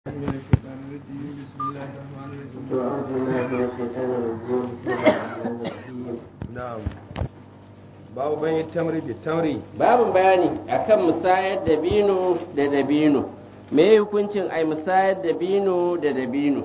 من الشيطان الرجيم بسم الله الرحمن الرحيم أعوذ بالله من الشيطان الرجيم بسم الله الرحمن الرحيم نعم babu bayan tamri bi tamri Babu bayani akan musayar dabino da dabino me hukuncin ai musayar dabino da dabino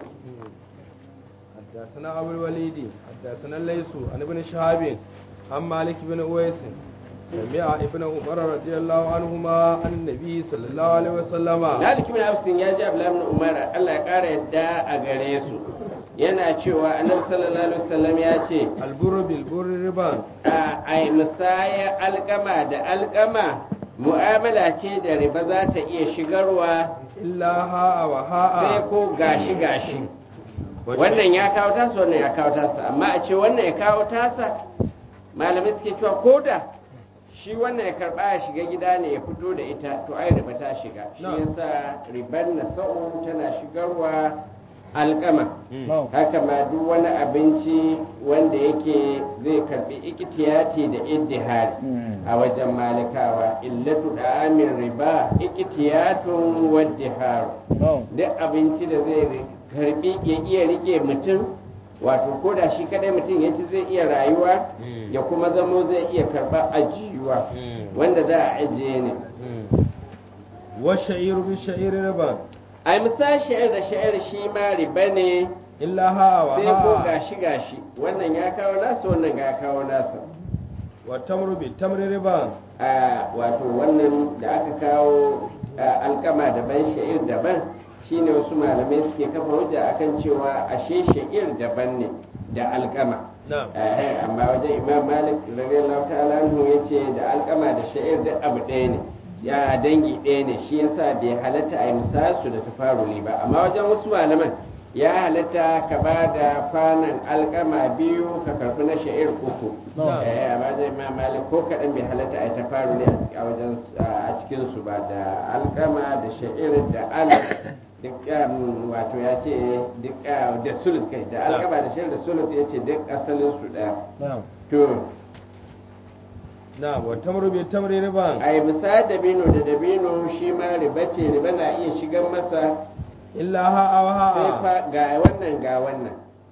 حدثنا أبو الوليد حدثنا الليث عن ابن شهاب عن مالك بن أويس سمع ابن عمر رضي الله عنهما عن النبي صلى الله عليه وسلم Malik bin Absin ya ji Abdullahi bin Umar Allah ya kara yadda a gare su yana cewa Annabi sallallahu alaihi wasallam ya ce البر بالبر ربا a ai musaya alkama da alkama mu'amala ce da riba za ta iya shigarwa إلا هاء sai وهاء ko gashi gashi wannan ya kawo tasa wannan ya kawo tasa amma a ce wannan ya kawo tasa malamai suke cewa ko da shi wannan ya karba ya shiga gida ne ya fito da ita to ai riba ta shiga shi No. yasa riban na sa'o tana shigarwa alkama No. haka ma duk wani abinci wanda yake zai karbi ikitiyati da iddihari a wajen malikawa illatu da amin riba ikitiyatun waddiharu duk abinci da zai ri- karbi ya iya rike mutum wato ko da shi kadai mutum ya ci zai iya rayuwa Mm. ya kuma zamo zai iya karba ajiyuwa Mm. wanda za a ajiye ne والشعير بالشعير ربا a misali sha'ir da sha'ir shi ma riba ne إلا هاء sai ko وهاء gashi gashi wannan ya kawo nasa wannan ya kawo nasa والتمر بالتمر ربا a wato wannan da aka kawo a, alkama daban sha'ir daban shine wasu malamai suke kafa hujja akan cewa ashe sha'ir daban ne da alkama نعم Eh, amma wajen imam malik radiyallahu ta'ala anhu yace da alkama da sha'ir da abu ɗaya ne ya dangi ɗaya ne shi yasa bai halatta a yi misalsu da tafaruli ba amma wajen wasu malaman ya halatta ka ba da kwanan alkama biyu ka karbi na sha'ir uku Na'am. Eh, amma wajen imam malik ko kaɗan bai halatta a yi tafaruli a cik- a wajen a cikin su ba da alkama da sha'ir da al duk um, wato ya ce duk uh, da sulut kai da alkama da sha'ir da sulut ya ce duk asalin su ɗaya نعم to نعم والتمر بالتمر ربا a yi misali dabino da dabino shi ma riba ce riba na iya shigan masa إلا هاء sai وهاء fa ga wannan ga wannan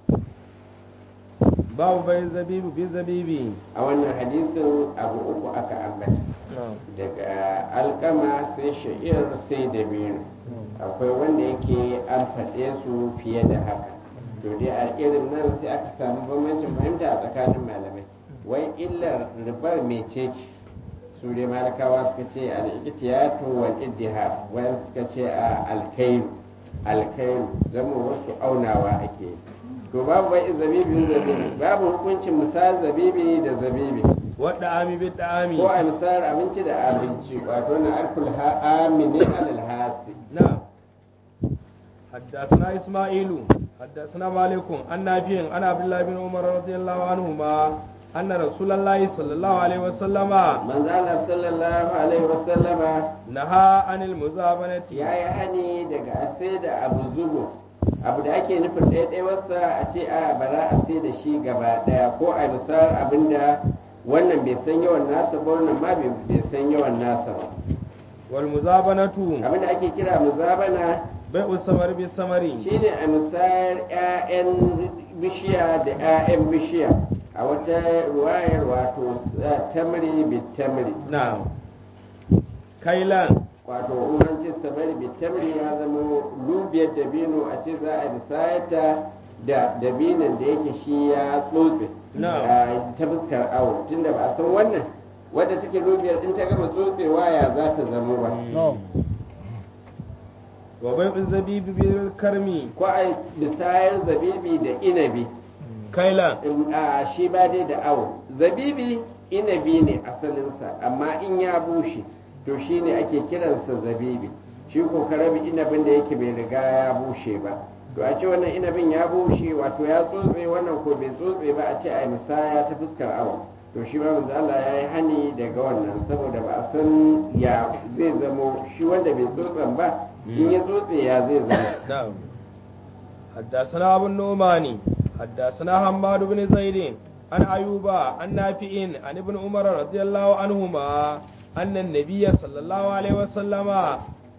باب بين الزبيب بالزبيب a wannan hadisin abu uku aka ambata نعم daga alkama sai sha'ir sai dabino akwai wanda yake an faɗe su fiye da haka to dai a irin nan sai aka samu bambancin fahimta a tsakanin malamai wai illar ribar mece ce su dai malakawa suka ce al-iqtiyatu wal iddihar wayan suka ce a alkairu alkairu zama wasu aunawa ake yi. to babu bai zabibi zabibi babu hukuncin misal zabibi da zabibi والدعام بالدعام ko a misal abinci da abinci wato na alkul ha'ami ne alal hasi نعم حدثنا إسماعيل حدثنا مالك عن نافع عن عبد الله بن عمر رضي الله عنهما أن رسول الله صلى الله عليه وسلم manzo Allah sallallahu alaihi wasallama نهى عن المزابنة ya yi hani daga a sai da abu zubo abu da ake nufin ɗaiɗaiwarsa a ce a ba za a sai da shi gaba ɗaya ko a misal abinda wannan bai san yawan nasa ba wannan ma bai bai san yawan nasa ba والمزابنة abinda ake kira muzabana بيع الثمر بالثمر shine a misal 'ya'yan bishiya da 'ya'yan bishiya a wata ruwayar wato s- tamri bi tamri نعم كيلان wato umarcin samari bitamri ya zama lubiyar dabino a ce za a misayata da dabinon da yake shi ya tsotse Na'am. a ta fuskar awo tunda ba a san wannan wadda take lubiyar in ta gama tsotsewa ya za ta zama ba وبيع الزبيب بالكرم ko a misayar zabibi da inabi كيلان in- a shi ba dai da awo zabibi inabi ne asalinsa amma in ya bushe to shi ne ake kiransa zabibi shi ko karabi inabin da yake bai riga ya bushe ba to a ce wannan inabin ya bushe wato ya tsotse wannan ko bai tsotse ba a ce a misaya ta fuskar awo to shi ma manzo Allah ya yi hani daga wannan saboda ba a san ya zai zamo shi wanda bai tsotsen ba in ya tsotse ya zai zama نعم حدثنا أبو النعمان حدثنا حماد بن زيد عن أيوب عن نافع عن ابن عمر رضي الله عنهما أن النبي صلى الله عليه وسلم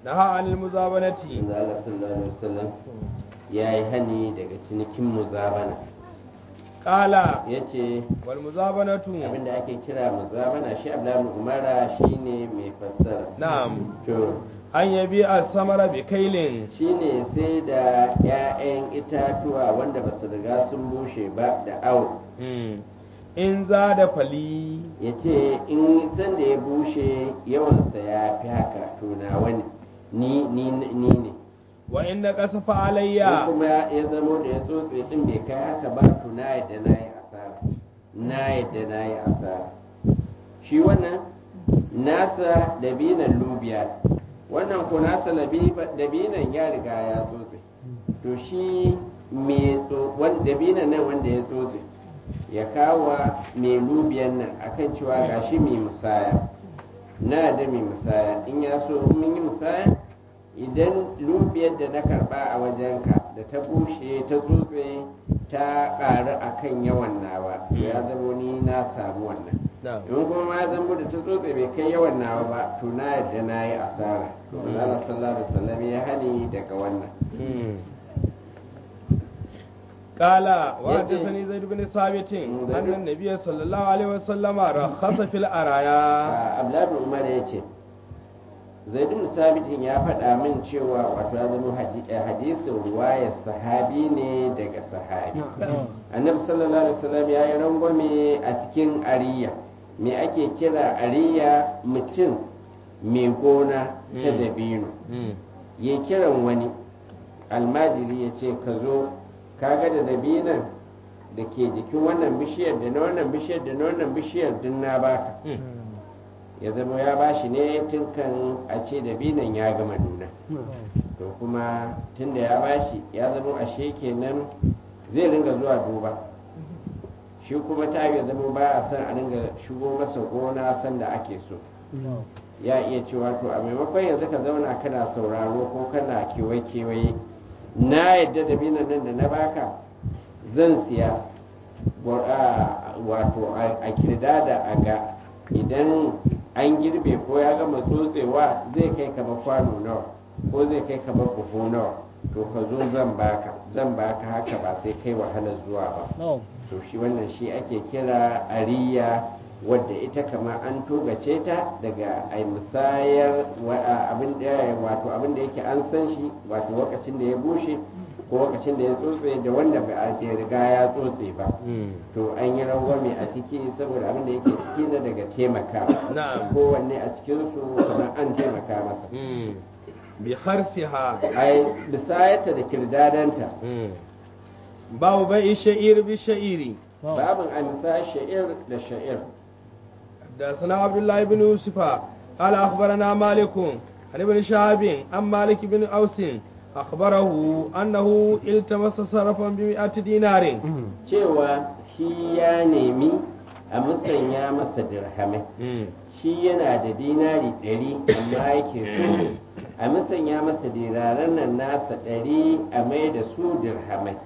naha anil muzabanati manzo Allah sallallahu alaihi wasallam ya yi hani daga cinikin muzabana qala ya ce wal muzabanatu abinda ake kira muzabana shi abdullahi umara shine mai fassara na'am to an yabi as-samara bi kailin shine sai da 'ya'yan itatuwa wanda ba su riga sun bushe ba da awo Mm. in za da fali ya ce in san da ya bushe yawansa ya fi haka to na wani ni ni ni ne wa in na kasafa in alayya kuma ya zamo da ya tsotse din bai kai haka ba to na yadda na yi asara na yadda na yi asara shi wannan nasa dabinan lubiya wannan ko nasa labi- dabinan ya riga ya tsotse to shi mai tso- wan- dabinan nan wanda ya tsotse ya kawo mai lubiyan nan akan cewa gashi mai musaya na da mai musaya in ya so mun yi musaya idan lubiyar da na karba a wajenka da ta bushe ta tsotse ta ƙaru a kan yawan nawa to ya zama ni na samu wannan na'am in kuma ma ya zama da ta tsotse bai kai yawan nawa ba to na yadda na yi asara to Allah sallallahu alaihi wasallam ya hani daga wannan Mm. قال يجي. وحدثني زيد بن ثابت زيد. أن النبي صلى الله عليه وسلم رخص في الأرايا Abdullahi Umar ya ce Zaidun Sabitin ya faɗa min cewa wato ya zama hadi- eh, hadisin ruwayar sahabi ne daga sahabi annabi sallallahu alaihi wasallam ya yi rangwame a cikin ariya me ake kira ariya mutum mai gona ta Mm. dabino Mm. ya kiran wani almajiri ya ce ka zo kaga da dabinan da ke jikin wannan bishiyar da na wannan bishiyar da na wannan bishiyar din na baka Mm. ya zama ya bashi ne tun kan a ce dabinan ya gama nuna to kuma tun da ya bashi ya zama ashe kenan zai ringa zuwa duba shi kuma ta ya zama ba a san a ringa shigo masa gona sanda ake so ya iya cewa to a maimakon yanzu ka zauna kana sauraro ko kana kewaye-kewaye na yadda da binan nan da na baka zan siya wa- a- wato a a kirdada a ga idan an girbe ko ya gama tsotsewa zai kai kamar kwano nawa ko zai kai kamar buhu nawa to ka zo zan baka zan baka haka ba sai kai wahalar zuwa ba to shi wannan shi ake kira ariya wadda ita kama an togace ta daga ai musayar wa- a- abin da wato abin da yake an san shi wato lokacin da ya bushe ko lokacin da ya tsotse da wanda ba a bai riga ya tsotse ba Mm. to an yi rangwame a ciki saboda abin da yake ciki na daga taimaka Na'am. kowanne a cikin su kamar an taimaka masa Mm. bi harsiha ai bisayarta da kirdadanta Mm. babu bai sha'ir bi sha'iri babin amsa sha'ir da sha'ir حدثنا عبد الله بن يوسف قال أخبرنا مالك عن ابن شهاب عن مالك بن أوس أخبره أنه التمس صرفا بمئة دينار cewa shi ya nemi a musanya masa dirhamai shi yana da dinari ɗari amma yake so a musanya masa diraran nan nasa ɗari a mai da su dirhamai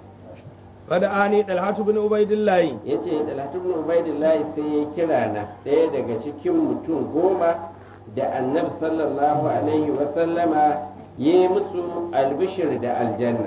فدعاني طلحة بن عبيد الله ya ce talatun ubaidillahi sai ya kira na ɗaya daga cikin mutum goma da annabi sallallahu alaihi wasallama ya yi musu albishir da aljanna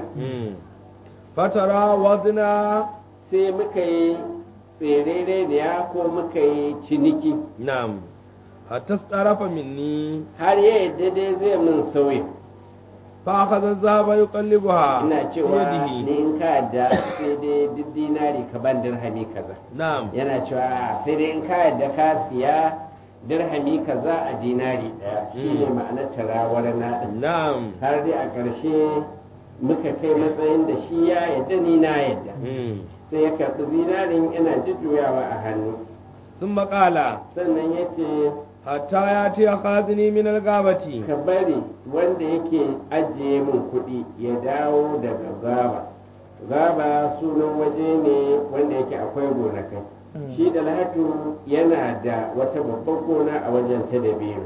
فترى وضنا sai muka yi tserere da ya ko muka yi ciniki نعم حتى استعرف مني har ya yadda dai zai min sauyi فأخذ الذهب يقلبها ina في cewa يده ni in ka yadda sai dai duk dinari ka ban dirhami kaza نعم yana cewa sai dai in ka yadda ka siya dirhami kaza a dinari daya shine Mm. ma'anar tarawar na din نعم har dai a ƙarshe muka kai matsayin da shi ya yadda ni na yadda مم. sai ya karɓi zinarin yana jujjuyawa a hannu ثم قال sannan ya ce حتى يأتي خازني من الغابة ka bari wanda yake ajiye min kuɗi ya dawo daga gaba gaba sunan waje ne wanda yake akwai gonakai shi da lahatu yana da wata babban gona a wajen ta da biyu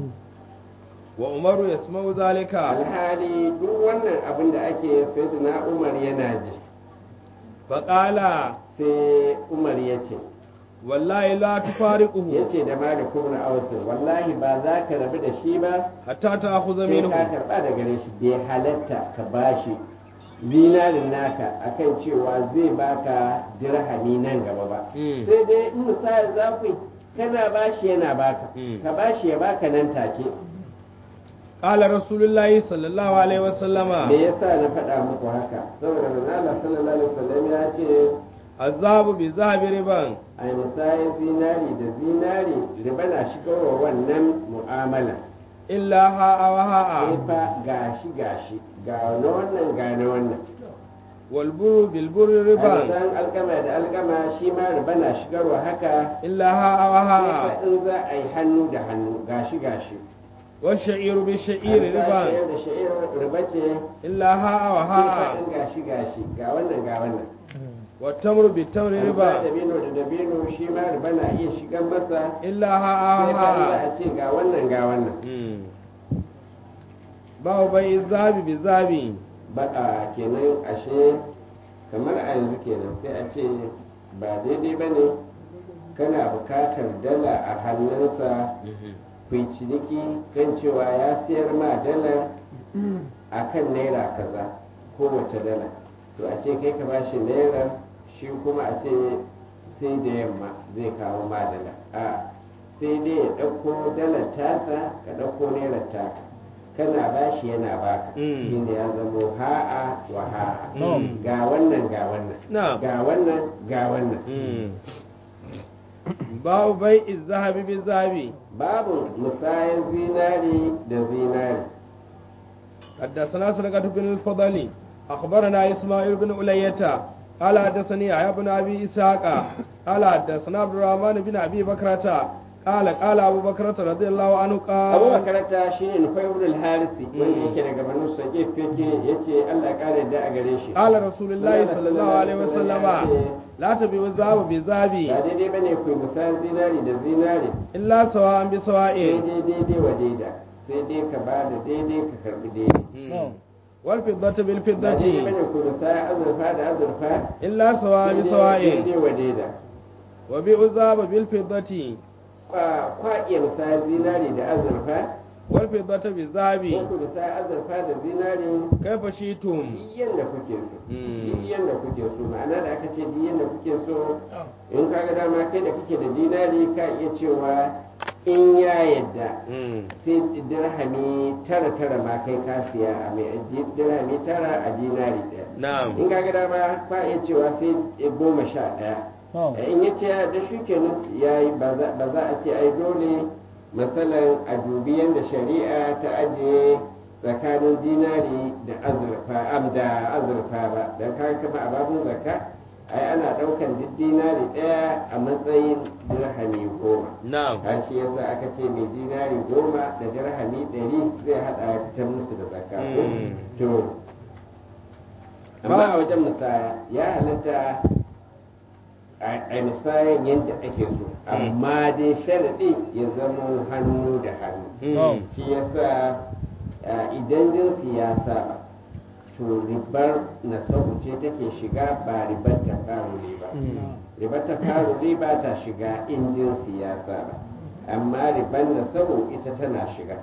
وعمر يسمع ذلك alhali duk wannan abin da ake sai na umar yana ji فقال sai umar ya ce wallahi la tufariquhu yace da malik ibn aus wallahi ba za ka rabu da shi ba hatta ta'khudha sai minhu ka karba da gare shi bai halatta ka bashi dinarin naka akan cewa zai baka dirhami nan gaba ba Mm. sai dai in misali za ku yi, kana bashi yana baka Mm. ka bashi ya baka nan take qala rasulullahi sallallahu alaihi wasallama me yasa na faɗa muku haka saboda manzo Allah sallallahu alaihi wasallam ya ce azabu bi zahabi riban a misayin zinari da zinari riba na shigarwa wannan mu'amala illa ha'a wa ha'a sai fa gashi gashi ga na wannan ga na wannan wal buru bil buru a riban misayin alkama da alkama shi ma riba na shigarwa haka illa ha'a wa sai ha'a fa in za a yi hannu da hannu gashi gashi wa sha'iru bi sha'iri riban sha'ir da sha'ir riba ce illa ha'a wa sai fa ha'a in gashi gashi ga wannan ga wannan wa tamru bi tamri Amma riba dabino da dabino shi ma riba na iya shigar masa illa ha'a wa sai fa in za ha'a a ce ga wannan ga wannan Mm. babu bai zabi bi zabi baka kenan ashe kamar a yanzu kenan sai a ce ba daidai ba ne kana bukatar dala a hannunsa ku yi ciniki kan cewa ya siyar ma dala a kan naira kaza kowace dala to a ce kai ka ba shi naira shi kuma a ce sai da yamma zai kawo ma dala a sai dai ya ɗauko dalar tasa ka ɗauko naira taka kana ba shi yana baka Mm. shi ne ya zamo ha'a wa ha'a Mm. ga wannan ga wannan Na'am. ga wannan ga wannan Mm. babu bai zahabi bi zabi babu musayan zinari da zinari حدثنا سرقة بن الفضل أخبرنا إسماعيل بن ألية قال حدثني يحيى بن أبي إسحاق قال حدثنا عبد الرحمن بن أبي بكرة قال قال أبو بكرة رضي الله عنه abu قال makaranta shi ne nufai wurin harisi wanda yake daga banu sage fike ya ce allah kare da a gare shi قال رسول الله صلى الله عليه وسلم لا تبيع الذهب بذهب ba daidai ba ne ku yi musayan zinari da zinari إلا سواء sai بسواء dai daidai wa daida sai dai ka ba da daidai ka karbi daidai والفضة ba daidai ba بالفضة ne ku musayan azurfa da azurfa إلا سواء sai dai بسواء daidai wa daida وبيع الذهب بالفضة kwa kwa iya musayan zinari da azurfa والفضة ko بالذهب ku musayan azurfa da zinari كيف شئتم duk yadda kuke so Mm. duk yadda kuke so ma'ana da aka ce duk yadda kuke so in ka ga dama kai da kake da dinari ka iya cewa in ya yadda sai dirhami tara tara ma kai ka siya a mai dirhami tara a dinari ɗaya نعم in ka ga dama ka iya cewa sai goma sha ɗaya in ya ce da shi kenan ya yi ba za ba za a ce ai dole matsalan a dubi yadda shari'a ta ajiye tsakanin dinari da azurfa am da azurfa ba da ka kama a babun zakka ai ana ɗaukan duk dinari ɗaya a matsayin dirhami goma نعم har shi yasa aka ce mai dinari goma da dirhami ɗari zai haɗa ya fitar musu da zakka ko Mm. to amma a wajen musaya ya halatta a a misayan yadda ake so amma dai sharaɗi ya zama hannu da hannu Mm. shi yasa a, idan jinsi ya saba to ribar na ce take shiga ba ribar ta faruri ba ribar ta faruri ba ta shiga in jinsi ya saba amma ribar na ita tana shiga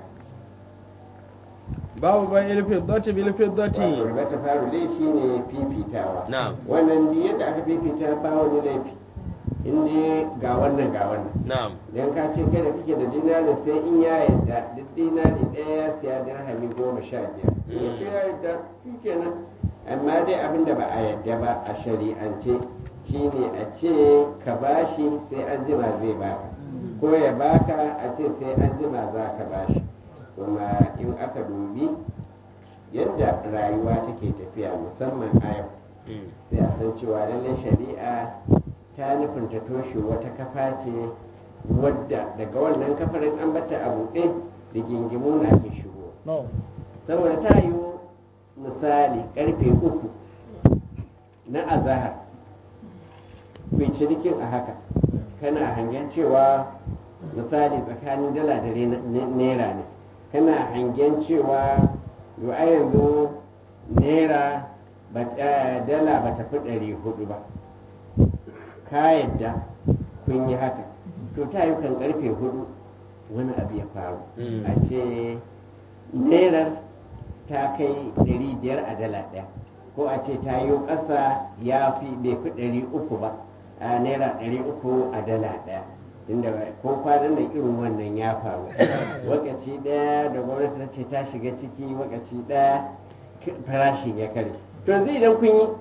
babu bai ilfiddati bil wato fiddati ribar ta faruri shine fifitawa na'am wannan duk yadda aka fifita ba wani laifi in dai ga wannan ga wannan na'am idan ka ce kai da kake da dinari sai in ya yarda duk dinari ɗaya ya siya dirhami goma sha biyar in ya ce ya yarda shi kenan amma dai abin da ba a yarda ba a shari'ance shine a ce ka bashi sai an jima zai baka ko ya baka a ce sai an jima za ka bashi kuma in aka dubi yadda rayuwa take tafiya musamman a yau Mm. sai a san cewa lallai shari'a ta nufin ta toshe wata kafa ce wadda daga wannan kafarin an bata a buɗe da gingimu na ke shigo saboda ta yi misali karfe uku na azahar mai cinikin a haka kana hangen cewa misali tsakanin dala da re- ne- naira ne kana hangen cewa yau a yanzu naira ba- eh, dala ba ta fi ɗari hudu ba ka yadda kun yi haka to ta yi kan karfe hudu wani abu ya faru Mm. a ce nerar ta kai ɗari biyar a dala ɗaya ko a ce ta yi ƙasa ya fi bai fi ɗari uku ba a naira ɗari uku a dala ɗaya inda ko kwanan da irin wannan ya faru wakaci ɗaya da gwamnati ta ce ta shiga ciki wakaci ɗaya k- farashin ya kare to yanzu idan kun yi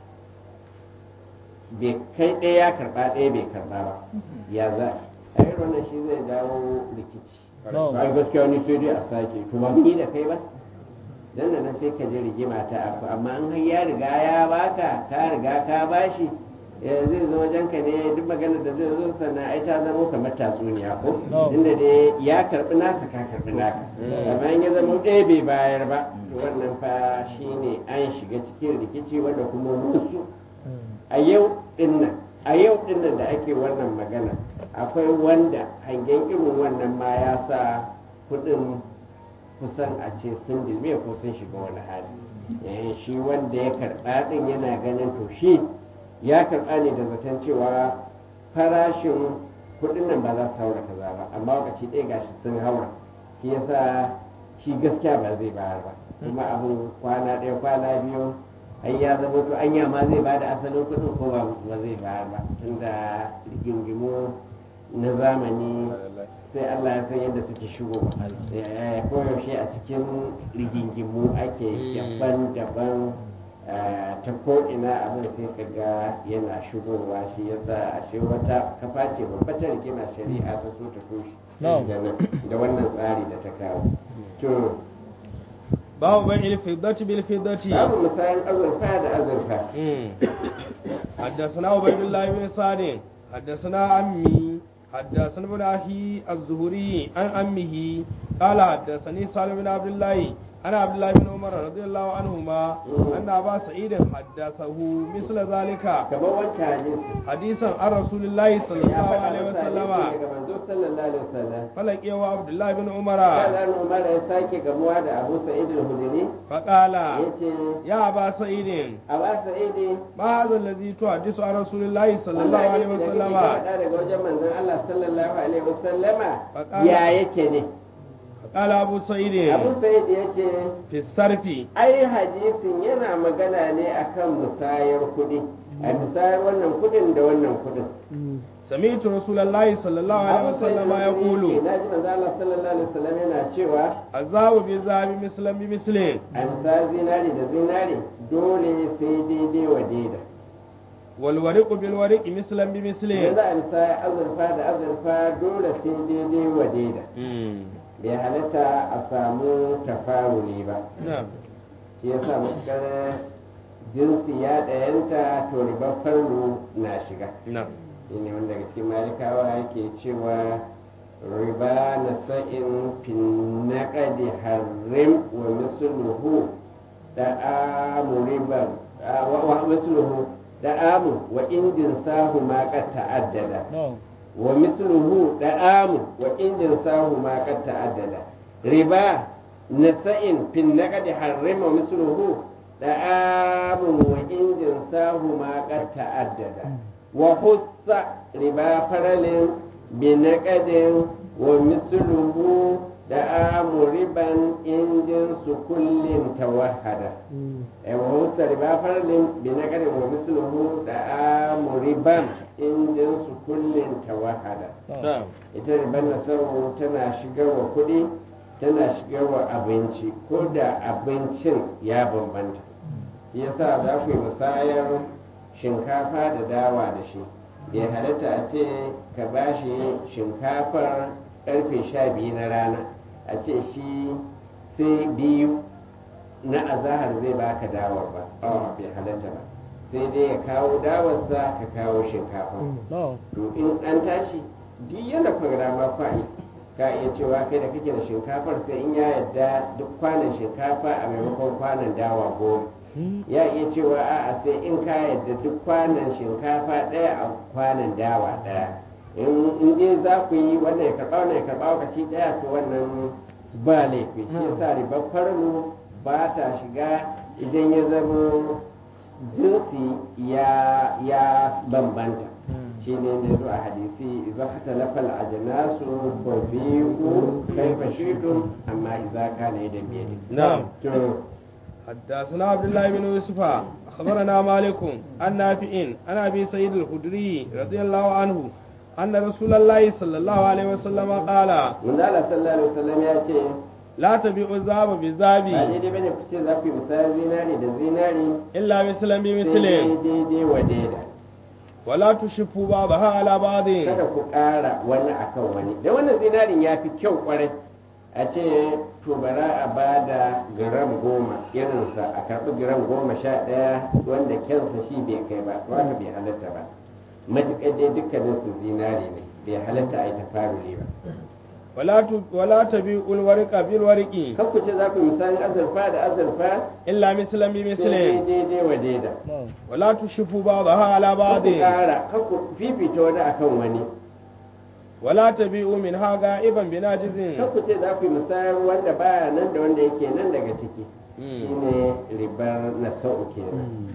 bai kai ɗaya ya karɓa ɗaya bai karɓa ba ya za a irin wannan shi zai dawo rikici ai gaskiya ni sai dai a sake to ba ni da kai ba dan da nan sai ka je rigima ta aku amma an har ya riga ya baka ka riga ka bashi eh, zai zo wajen ka ne duk maganar da zai zo sannan ai ta zama kamar tatsuniya ko No. inda dai ya karbi nasa ka karbi naka amma in ya zama ɗaya bai bayar ba to wannan fa shine an shiga cikin rikici wanda kuma musu a yau dinnan a yau dinnan da ake wannan magana akwai wanda hangen irin wannan ma ya sa kudin kusan a ce sun dilme ko sun shiga wani hali Eh, shi wanda ya karɓa din yana ganin to shi ya karɓa ne da zaton cewa farashin kudin nan ba za su haura kaza ba amma lokaci ɗaya gashi sun haura shi yasa shi gaskiya ba zai bayar ba kuma abin kwana ɗaya kwana biyu ai ya zama to anya ma zai ba da asalin kuɗin ko ba ba zai bayar ba tunda rigingimu na zamani sai Allah ya san yadda suke shigo Eh, koyaushe a cikin rigingimu ake daban-daban eh, ta ko'ina abin sai ka ga yana shigowa shi yasa ashe wata kafa ce babba ta rigima shari'a ta so ta toshe Na'am. da nan- da wannan tsari da ta kawo to babu bai ilfiddati bil fiddati babu misalin azurfa da azurfa مم. حدثنا عبيد الله بن سعد حدثنا عمي حدثنا ابن اخي الزهري عن امه قال حدثني سالم بن عبد الله عن عبد الله بن عمر رضي الله عنهما ان ابا سعيد حدثه مثل ذلك kamar wancan hadisi حديثا عن رسول الله صلى ya الله faɗa عليه masa وسلم hadisi daga manzo sallallahu alaihi wasallam فلقيه عبد الله بن عمر Kaza Umar ya sake gamuwa da Abu Sa'id al-Hudri فقال yace يا ابا سعيد Abu Sa'id ما هذا الذي تحدث عن رسول الله صلى الله عليه وسلم faɗa daga wajen manzon Allah sallallahu alaihi wasallama Faƙala. ya yake ne قال ابو سعيد Abu Sa'id yace في الصرف ai hadisin yana magana ne akan musayar kuɗi a musayar wannan kuɗin da wannan kuɗin سمعت رسول الله صلى الله عليه وسلم يقول na ji manzo Allah sallallahu alaihi wasallam yana cewa الذهب بالذهب مثلا بمثل a misali zinari da zinari dole sai daidai wa daida والورق بالورق مثلا بمثل idan za a misali azurfa da azurfa dole sai daidai wa daida bai halatta a samu tafawuli ba نعم shi ya sa matuƙar jinsi ya ɗayanta to ribar farlo na shiga نعم shi ne wanda daga cikin malikawa yake cewa riba na sa'in fin naƙadi harrim wa misluhu da amu riban a- wa wa misluhu da amu wa indin sahu ma qad ta'addada No. wa misluhu da amu wa indin sahu ma qad ta'addada riba na sa'in fin naƙadi harrim wa misluhu da amu wa indin sahu ma qad ta'addada وخص ربا فرل بنقد ومثله دعام ربا إن جنس كل توحد وخص ربا فرل بنقد ومثله دعام ربا إن جنس كل توحد نعم ita ribar nasaru tana shigarwa kuɗi tana shigarwa abinci ko da abincin ya bambanta yasa za ku yi musayar shinkafa da dawa da shi bai halatta a ce ka ba shi shinkafar karfe sha biyu na rana a ce shi sai biyu na azahar zai baka dawar ba a bai halatta ba sai dai ya kawo dawarsa ka kawo shinkafa No. to in an tashi duk yana programa fa'i ka iya cewa kai da kake da shinkafar sai in ya yadda duk kwanan shinkafa a maimakon kwanan dawa goma ya iya cewa a'a sai in ka yadda duk kwanan shinkafa ɗaya a kwanan dawa ɗaya in in dai za ku yi wannan ya karɓa wannan ya karɓa lokaci ɗaya to wannan ba laifi shi yasa ribar farno ba ta shiga idan ya zama jinsi ya ya bambanta shi ne ne zo a hadisi idza khatalafa al-ajnasu fa bi'u kayfa shi'tum amma idza kana yadan biyadi نعم to حدثنا عبد الله بن يوسف أخبرنا مالك عن نافع عن أبي سعيد الخدري رضي الله عنه أن رسول الله صلى الله عليه وسلم قال Manzala sallallahu alaihi wasallam ya ce لا تبيعوا الذهب ba بالذهب daidai bane ku ce za ku yi misali zinari da zinari إلا مثلا sai بمثل daidai wa daida ولا تشفوا بعضها على بعض kada ku ƙara wani akan wani da wannan zinarin ya fi kyau kwarai a ce to bara a ba da gram goma irinsa a karɓi gram goma sha ɗaya wanda kyansa shi bai kai ba to haka bai halatta ba matuƙar dai dukkanin su zinari ne bai halatta a yi tafaruli ba ولا ت- ولا تبيعوا الورق بالورق kan ku ce za ku yi misalin azurfa da azurfa إلا مثلا sai بمثل daidai wa daida ولا تشفوا بعضها على kan بعض ku ƙara kan ku fifita wani akan wani ولا تبيعوا منها غائبا بناجز kan ku ce za ku yi misalin wanda baya nan da wanda yake nan daga ciki مم. shine ribar na sau kenan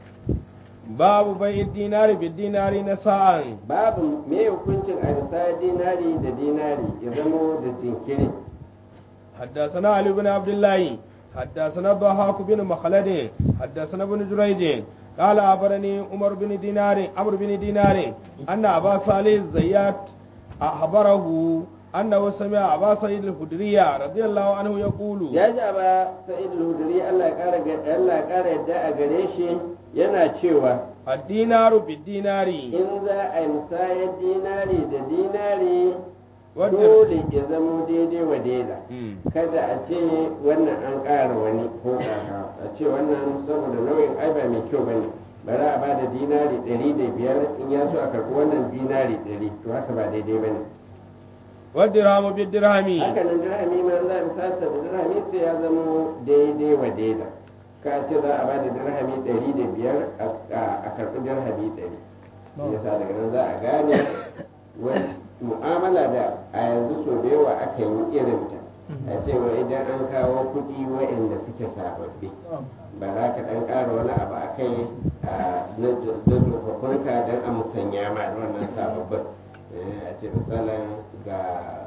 باب بيع الدينار بالدينار نساء babu me hukuncin a bisa dinari da dinari ya zamo da jinkiri حدثنا علي بن عبد الله حدثنا الضحاك بن مخلد حدثنا ابن جريج قال أخبرني عمر بن دينار عمرو بن دينار أن أبا صالح الزيات أخبره أنه سمع أبا سعيد الخدري رضي الله عنه يقول ya ji ba sa'id al-hudri Allah ya kara ga- Allah ya kara yadda a gare shi yana cewa الدينار بالدينار in za a yi musayar dinari da dinari wadda dole ya zamo daidai wa daida Mm. kada a ce wannan an ƙara wani ko ƙara a ce wannan saboda nauyin ai ba mai kyau bane bari a ba da dinari ɗari da biyar in ya so a karɓi wannan dinari ɗari to haka ba daidai bane والدرهم بالدرهم haka nan dirhami ma za a misasa da dirhami sai ya zama daidai wa daida ka ce za a ba da dirhami ɗari da biyar a- a karɓi dirhami ɗari yasa daga nan za a gane wani mu'amala da a yanzu so da yawa aka yi irinta a cewa idan an kawo kuɗi waɗanda suke sababbi ba za ka ɗan ƙara wani abu a kai a na tsofaffinka don a musanya ma da wannan sababbin Eh, a ce misalin ga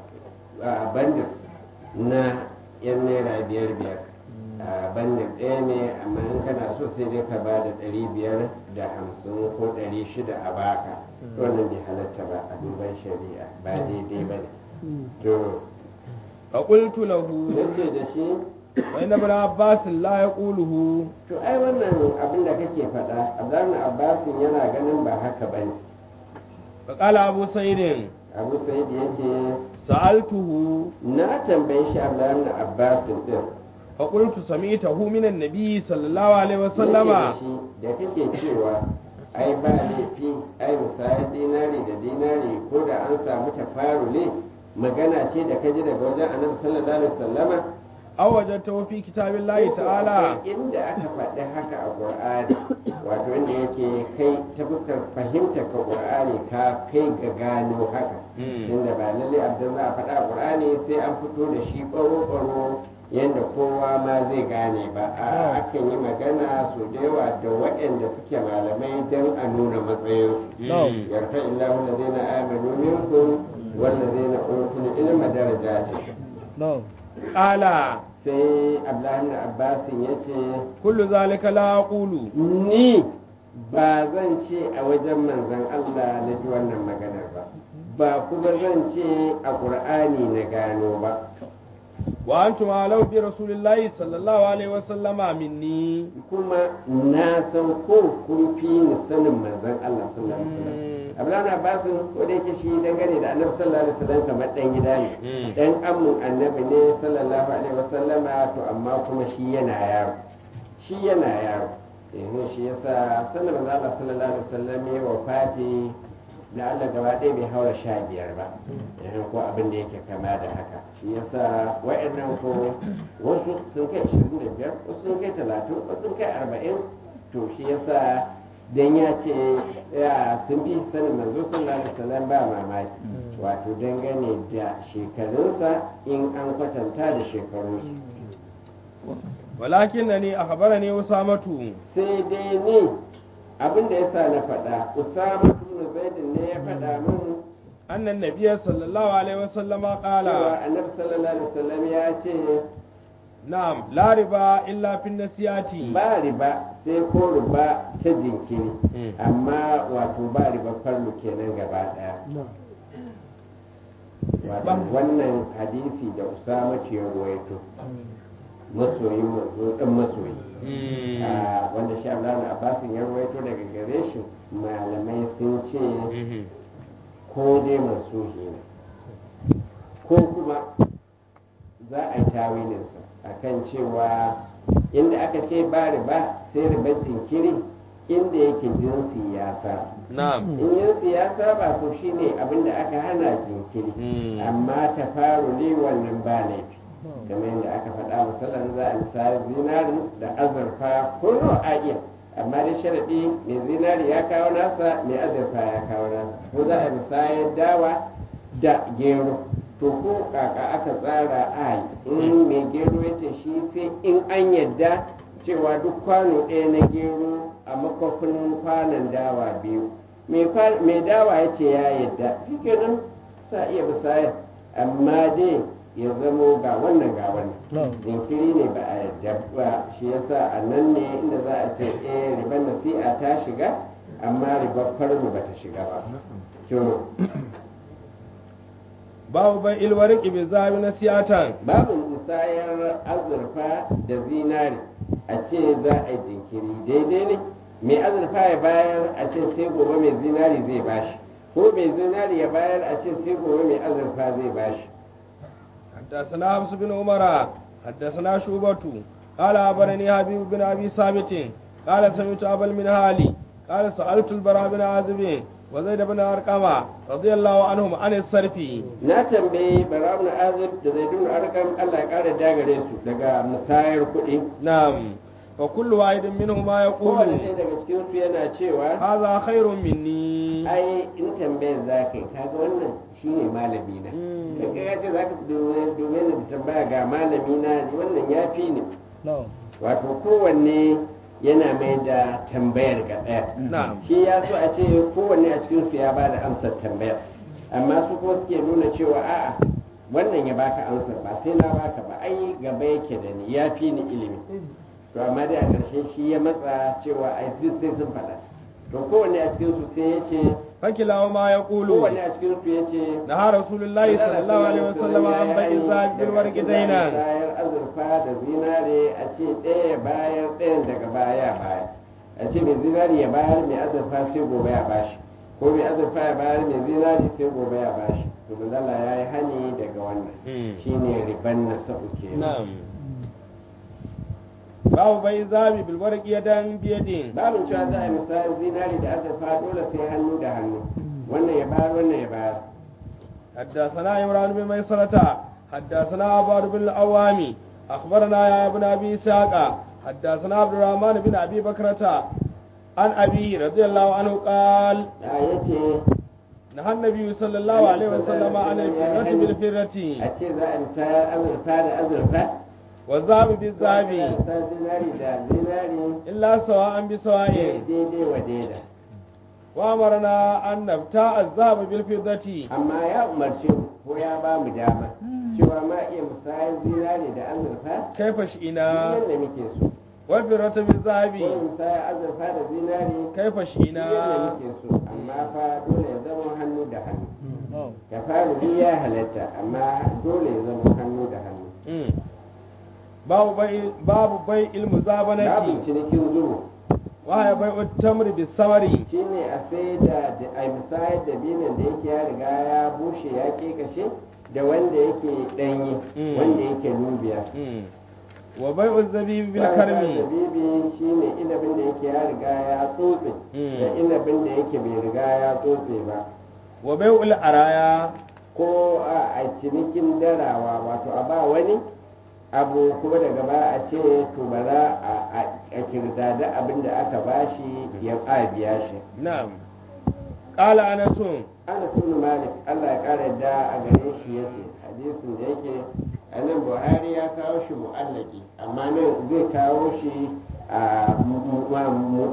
a bandin na yan naira biyar biyar a bandin ɗaya ne amma in kana so sai dai ka ba da ɗari biyar da hamsin ko ɗari shida a baka wannan bai halatta ba a duban shari'a ba daidai ba ne to فقلت له yace da shi فإن ابن عباس لا يقوله to ai wannan abin da kake faɗa abdullahi abbasin yana ganin ba haka ba ne فقال أبو سعيد abu sa'id ya ce سألته na tambayi shi abdullahi abbasin din فقلت سمعته من النبي صلى الله عليه وسلم Yake da shi da kake cewa ai ba laifi ai misali dinari da dinari ko da an samu tafarule magana ce da kaji daga wajen annabi sallallahu alaihi wasallama أو وجدته في كتاب الله تعالى Akwai inda aka faɗi haka a Qur'ani wato inda yake kai ta fuskar fahimtar ka Qur'ani ka kai ga gano haka Mm. inda ba lalle abdan za a faɗa a Qur'ani sai an fito da shi ɓaro-ɓaro yadda kowa ma zai gane ba a akan yi magana su da yawa da waɗanda suke malamai don a nuna matsayinsu Mm. yarfa illahu allazina amanu minkum wallazina utul ilma darajatin قال sai Abdullahi ibn Abbas ya ce كل ذلك لا أقول ni ba zan ce a wajen manzon Allah na ji wannan maganar ba ba kuma zan ce a ƙur'ani na gano ba وأنتم أعلم برسول الله صلى الله عليه وسلم مني kuma na san ko kun fi ni sanin manzon Allah sallallahu alaihi wasallam Abdullahi ibn Abbas ko da yake shi dangane da Annabi sallallahu alaihi wasallam kamar dan gida ne Mm. dan ammun Annabi ne sallallahu alaihi wasallama to amma kuma shi yana yaro shi yana yaro yanzu shi yasa sanin manzon Allah sallallahu alaihi wasallam ya wafati da Allah gaba ɗaya bai haura sha biyar ba yanzu ko abin da yake kama da haka shi yasa wa'annan ko wasu sun kai ashirin da biyar wasu sun kai talatin wasu sun kai arba'in to shi yasa dan ya ce ya sun fi sanin manzo sallallahu alaihi wasallam ba mamaki wato dangane da shekarunsa in an kwatanta da shekarunsu ولكنني أخبرني أسامة sai dai ne abin da yasa na faɗa usama ibn zaidin ne ya faɗa min أن النبي صلى الله عليه وسلم قال cewa annabi sallallahu alaihi wasallam ya ce نعم لا ربا إلا في النسيات ba riba sai ko riba ta jinkiri Mm. amma wato ba riba farlu kenan gaba daya wato Ba- wannan hadisi da usama ke ruwaito masoyin manzo dan masoyi مم. Ah, wanda sha Allah na Abbasin ya ruwaito daga gare shi malamai sun ce مم. ko dai mansuhi ne ko kuma za a yi tawilinsa akan cewa inda aka ce ba riba sai ribar jinkiri inda yake jinsi ya sa نعم in jinsi ya saba to shine abinda aka hana jinkiri Mm. amma ta faru ne wannan ba laifi kamar yadda aka faɗa misalan za a misali zinari da azurfa ko nawa a iya amma dai sharaɗi mai zinari ya kawo nasa mai azurfa ya kawo nasa ko za a misayar dawa da gero to ko kaka aka tsara a yi in mai gero ya ce shi sai in an yadda cewa duk kwano ɗaya na gero a makwafin kwanon dawa biyu mai kwa- mai dawa ya ce ya yadda shi kenan sa iya misayar amma dai ya zamo ga wannan ga wannan jinkiri ne ba a yadda ba shi yasa a nan ne inda za a ce eh riban nasi'a ta shiga amma ribar farmu ba ta shiga ba to babu bai ilwariki bi zabi na siyatan babu musayar azurfa da zinari a ce za a yi jinkiri daidai ne mai azurfa ya bayar a ce sai gobe mai zinari zai bashi ko mai zinari ya bayar a ce sai gobe mai azurfa zai bashi حدثنا حفص بن عمر حدثنا شوبة قال أخبرني حبيب بن أبي ثابت قال سمعت أبا المنهالي قال سألت البراء بن عازب وزيد بن أرقم رضي الله عنهم عن الصرف na tambayi bara'un azib da zaidun arkam Allah ya kara dagare su daga musayar kuɗi نعم فكل واحد منهما kowane يقول ɗaya daga cikin su yana cewa هذا خير مني ai in tambayar za ka yi kaga wannan shine malami na Mm. da kai ya ce za ka dube ni da tambaya ga malami na ni wannan ya fi ni wato kowanne yana mai da tambayar ga ɗaya نعم shi ya so a ce kowanne a cikin su ya ba da amsar tambayar amma su kuma suke nuna cewa a'a wannan ya baka amsar ba sai na baka ba ai gaba yake da ni ya fi ni ilimi to amma dai a ƙarshe shi ya matsa cewa ai duk sai sun faɗa to kowanne a cikin su sai ya ce فكلاهما يقول kowanne a cikin su ya ce نهى رسول الله صلى الله عليه وسلم عن بيع الذهب بالورق دينا bayar azurfa da zinare a ce ɗaya bayar ɗayan daga baya baya a ce mai zinari ya bayar mai azurfa sai gobe ya bashi ko mai azurfa ya bayar mai zinari sai gobe ya bashi to manzala ya yi hani daga wannan Mm. shine riban na sa'u kenan نعم باب بيع الذهب بالورق يدا بيد babin cewa za a yi misalin zinari da azurfa dole sai hannu da hannu wannan ya bayar wannan ya bayar حدثنا عمران بن ميسرة حدثنا عباد بن العوام أخبرنا يا ابن أبي إسحاق حدثنا عبد الرحمن بن أبي بكرة عن أبيه رضي الله عنه قال da ya ce نهى النبي صلى الله عليه وسلم عن الفرة بالفرة a ce za a yi misalin azurfa da azurfa والذهب za a بالذهب misal zinari da zinari إلا سواء بسواء daidai wa daida وأمرنا أن نبتاع الذهب بالفضة amma ya umarce mu ko ya ba mu dama cewa ma iya musayar zinari da azurfa كيف شئنا yadda muke so والفرة ko بالذهب musayar azurfa da zinari كيف yadda شئنا muke so amma fa dole ya zama hannu da hannu ya fara ya halatta amma dole ya zama hannu da hannu Mm. babu bai babu bai ilmu babu zabanati cinikin zubo wa ya bai tamri bis samari shine a sai da a misayar da binan da yake ya riga ya bushe ya kashe da wanda yake danyi Mm. wanda yake nubiya Mm. wa bai zabibi bil Bayan karmi zabibi shine inabin da yake ya riga ya tsotse Mm. da inabin da yake bai riga ya tsotse ba wa bai ul araya ko a a cinikin darawa wato a ba wani abu kuma daga ba a ce to bara a a- a kirdada abin da aka bashi ya a biya shi na'am qala anasun ana sunu malik Allah ya kara da a gare shi yace hadisin da yake anan buhari ya kawo shi mu'allaki amma nan zai kawo shi a mu- mu- mu-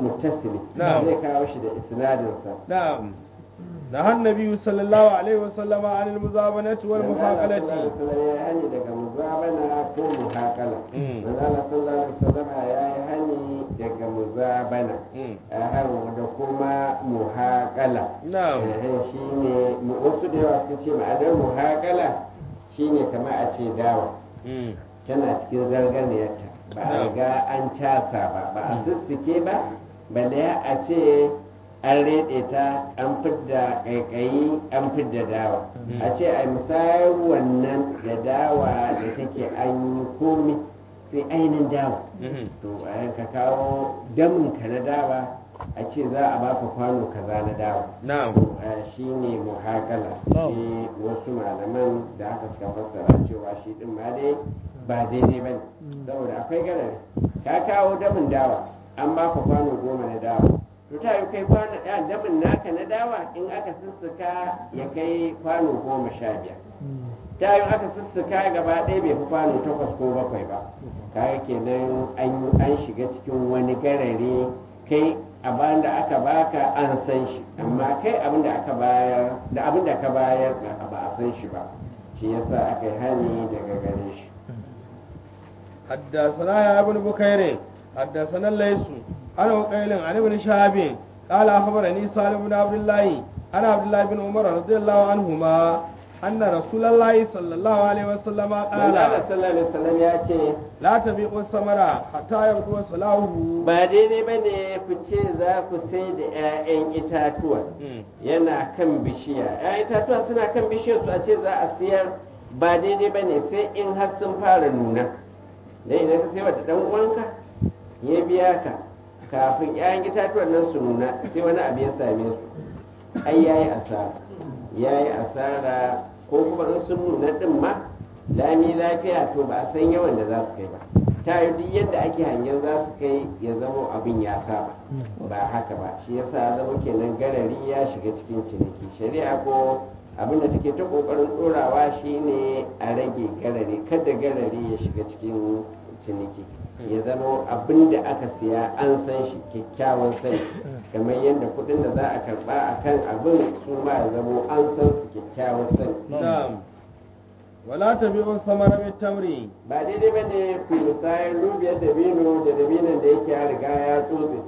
muttasili Na'am. zai kawo shi da isnadinsa نعم نهى النبي صلى الله عليه وسلم عن المزابنة والمحاقلة ya yi hani daga muzabana ko muhakala Mm. manzala sallallahu alaihi wasallam ya yi hani daga muzabana Mm. a da kuma muhakala نعم shi ne wasu da yawa sun ce ma'anar muhakala shine kamar a ce dawa Mm. tana cikin zarganiyarta ba a Na'am. riga an casa ba ba a sussuke ba balle a ce an reɗe ta an fidda ƙaiƙayi an fidda dawa Mm. a ce a misayar wannan da dawa da take an yi komi sai ainihin dawa Mhm. to a yanka kawo daminka na dawa a ce za a baka kwano kaza na dawa نعم shi ne muhakala Oh. shi wasu malaman da aka suka fassara cewa shi din ma dai ba daidai ba ne saboda akwai garare ka kawo damin dawa an baka kwano goma na dawa to ta yi kai kwano ya damin naka na dawa in aka sussuka ya kai kwano goma sha biyar ta yi aka sussuka gaba ɗaya bai fi kwano takwas ko bakwai ba kaga kenan an an shiga cikin wani garare kai abin da aka baka an san shi amma kai abin da aka bayar da abin da ka bayar ba ba a san shi ba shi yasa aka yi hani daga gare shi حدثنا يا ابن بكير حدثنا الليث عن وقيل عن ابن شهاب قال اخبرني سالم بن عبد الله عن عبد الله بن عمر رضي الله عنهما ان رسول الله صلى الله عليه وسلم Allah قال sallallahu alaihi wasallam ya ce لا تبيعوا الثمر حتى يبدو صلاحه ba daidai ba ne ku ce za ku sai da 'ya'yan itatuwa Mm. yana kan bishiya 'ya'yan itatuwa suna kan bishiyar su a ce za a siyar ba daidai ba ne sai in har sun fara nuna dai idan ka sai wa da dan uwanka ya biya ka kafin 'ya'yan itatuwan nan su nuna sai wani abu ya same su ai yayi asara yayi asara ko kuma in sun nuna din ma lami lafiya to ba a san yawan da za su kai ba ta yi duk yadda ake hangen za su kai ya zama abin ya saba ba haka ba shi yasa zama kenan garari ya shiga cikin ciniki shari'a ko abin da take ta kokarin dorawa shine a rage garari kada garari ya shiga cikin ciniki ya zama abin da aka siya an san shi kyakkyawan sani kamar yadda kudin da za a karba a kan abin su ma ya zama an san su kyakkyawan sani نعم ولا تبيعوا الثمر بالتمر ba daidai ba ne ku musayar rubiyar dabino da dabinon da yake ya riga ya tsotse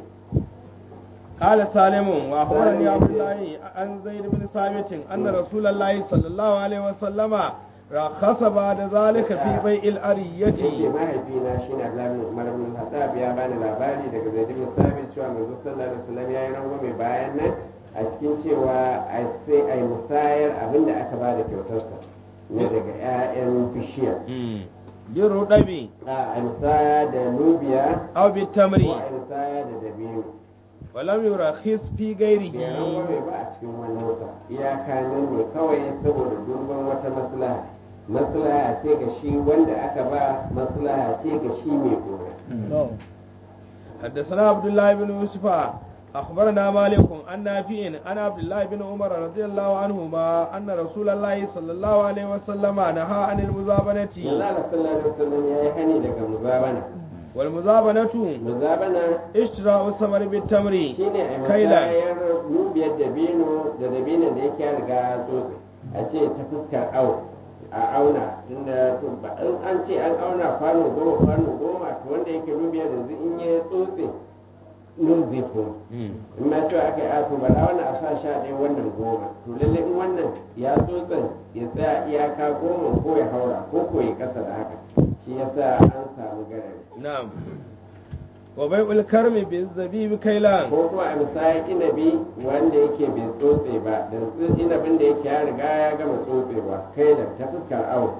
قال سالم واخبرني عبد الله عن زيد بن ثابت ان رسول الله صلى الله عليه وسلم رخص بعد ذلك في بيع yake الارية mahaifina shi na Abdullahi Umar bin Haddab ya bani labari daga Zaid bin Sabit cewa manzo sallallahu alaihi wasallam ya yi rangwame bayan nan a cikin cewa a sai ai musayar abin da aka bada kyautarsa ne daga 'ya'yan bishiya بالرطب a ai musaya da lubiya او ko بالتمر ai musaya da dabino ولم يرخص في bai غيره rangwame ba a cikin wani wata iyaka nan ne kawai saboda duban wata maslaha maslaha ce ga shi wanda aka ba maslaha ce ga shi mai gona حدثنا عبد الله بن يوسف أخبرنا مالك عن نافع عن عبد الله بن عمر رضي الله عنهما أن رسول الله صلى الله عليه وسلم نهى عن المزابنة manzo Allah sallallahu alaihi wasallam ya yi hani daga muzabana والمزابنة muzabana اشتراء الثمر بالتمر shine a كيلا musayar nubiyar dabino da dabinon da yake ya riga ya tsotse a ce ta fuskar au a auna tunda to ba in an ce an auna kwano goma kwano goma to wanda yake nubiyar yanzu in ya tsotse nun zai koma in ma cewa aka yi ato ba da wannan a sa sha ɗaya wannan goma to lalle in wannan ya tsotsan ya tsaya iyaka goma ko ya haura ko ko ya kasa da haka shi yasa an samu garari نعم وبيع الكرم بالزبيب كيلان ko kuma a misali inabi wanda yake bai tsotse ba da inabin da yake ya riga ya gama tsotsewa kai da ta fuskar awo